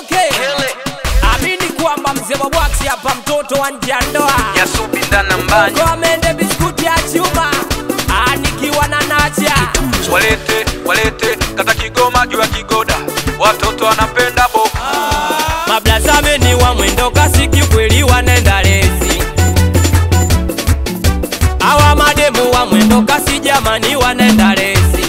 Okay. Amini kwamba mzee wa bwaksi hapa mtoto wa nje ya ndoa. Yasubinda nambani Kwa mende biskuti ya chuma. Ah, nikiwa na nacha. walete walete kata Kigoma juu ya kigoda, watoto wanapenda bo Mablazame ni wa mwendo kasi kikweli wanenda lezi. Hawa mademu wa mwendo kasi jamani wanenda lezi.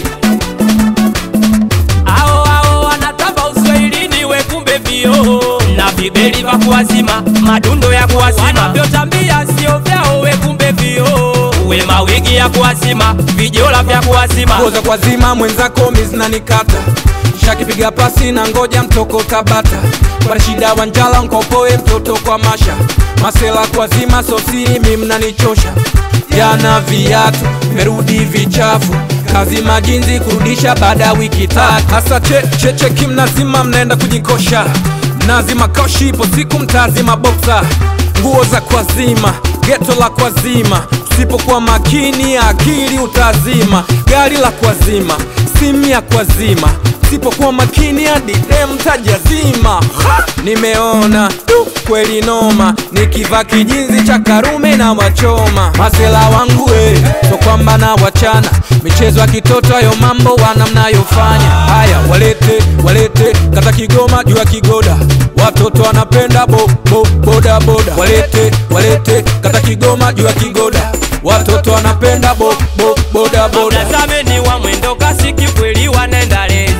Hao hao wanatamba uswahilini we kumbe vio na vibeli vya kuwazima madundo ya kuwazima wanavyotambia sio vyao we kumbe vio we mawigi ya kuwazima vijola vya kuwazima Ngoza kwa zima mwenzako mizinanikata shakipiga pasi na ngoja mtoko tabata kwa shida wanjala nkopoe mtoto kwa masha masela kwa zima sosiri mimnanichosha jana viatu merudi vichafu kazi majinzi kurudisha baada ya wiki tatu hasa che, cheche kimnazima mnaenda kujikosha mnazima koshi ipo siku mtazima boksa nguo za kwazima geto la kwazima usipokuwa makini akili utazima gari la kwazima simu ya kwazima usipokuwa makini hadi dem tajazima Ha! nimeona tu kweli noma nikivaa kijinzi cha karume na wachoma masela wangu eh, so kwamba na wachana michezo ya kitoto hayo mambo wana mnayofanya haya walete walete kata kigoma juu ya kigoda watoto wanapenda bo, bo, boda boda walete walete kata kigoma juu ya kigoda watoto wanapenda bo, bo, boda boda Mtazame ni wa mwendo kasi kikweli wanenda lezi.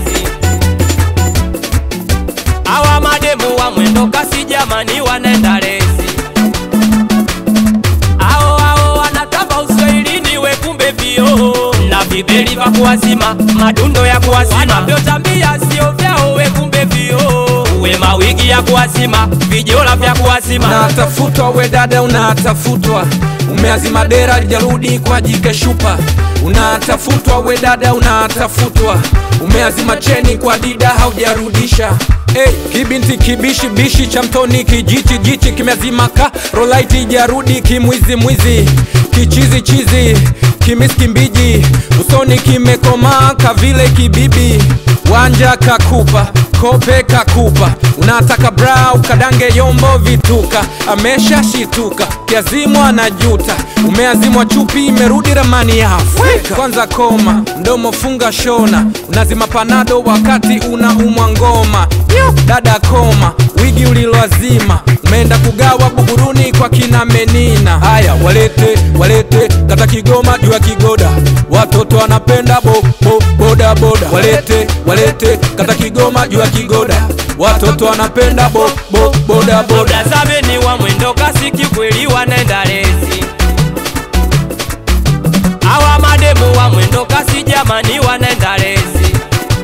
Hawa mademu wa mwendo kasi jamani wanenda lezi. Hao hao wanatamba uswahilini we kumbe vio na vibeli vya kuwazima madundo ya kuwazima wanavyotambia sio vyao we kumbe vio we mawigi ya kuwazima vijola vya kuwazima unatafutwa we dada unatafutwa umeazima dera jarudi kwa jike shupa unatafutwa we dada unatafutwa umeazima cheni kwa dida haujarudisha Hey, kibinti kibishi bishi cha mtoni kijichi jichi kimeazima ka rolaiti jarudi kimwizi mwizi kichizi chizi kimiski mbiji usoni kimekomaa kavile kibibi wanja kakupa kope kakupa unataka bra ukadange yombo vituka amesha shituka kiazimwa na juta umeazimwa chupi imerudi ramani ya Afrika kwanza koma mdomo funga shona unazima panado wakati unaumwa ngoma Yo, dada koma wigi uliloazima umeenda kugawa buguruni kwa kina menina haya walete walete kata kigoma juu ya kigoda watoto wanapenda bo, bo, boda boda walete walete kata kigoma juu ya kigoda watoto wanapenda bo, bo, boda boda Mtazame ni wa mwendo kasi kikweli wanenda lezi. Hawa mademu wa mwendo kasi jamani wanenda lezi.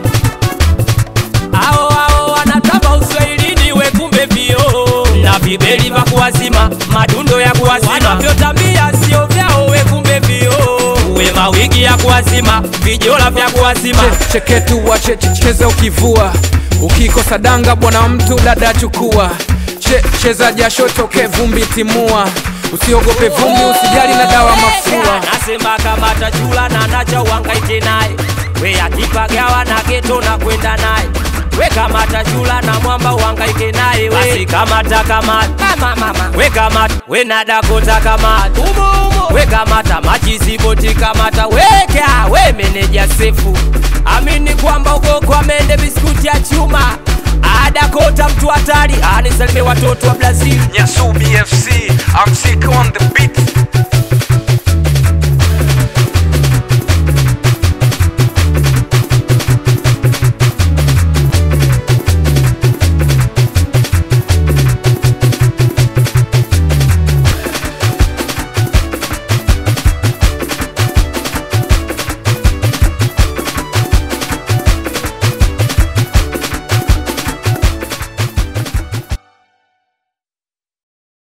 Hao hao wanatamba uswahilini we kumbe vio na vibeli vya kuwazima madundo ya kuwazima wanavyotambia sio vyao we kumbe vio we mawigi ya kuwazima vijola vya kuwazima Che- cheketu wa cheze ukivua ukikosa danga bwana mtu dada chukua che, cheza jasho toke vumbi timua usiogope vumbi usijali na dawa mafua nasema kama tachula na nacha uhangaike naye we akipagawa na geto na kwenda naye we kama tachula na mwamba uhangaike naye basi kamata kamata we kamata we nadakota kamata we kamata machiziboti kamata weka we meneja sefu amini kwamba uko kwa mende biskuti ya chuma adakota mtu hatari anisalime watoto wa brazil Nyasubi FC I'm sick on the beat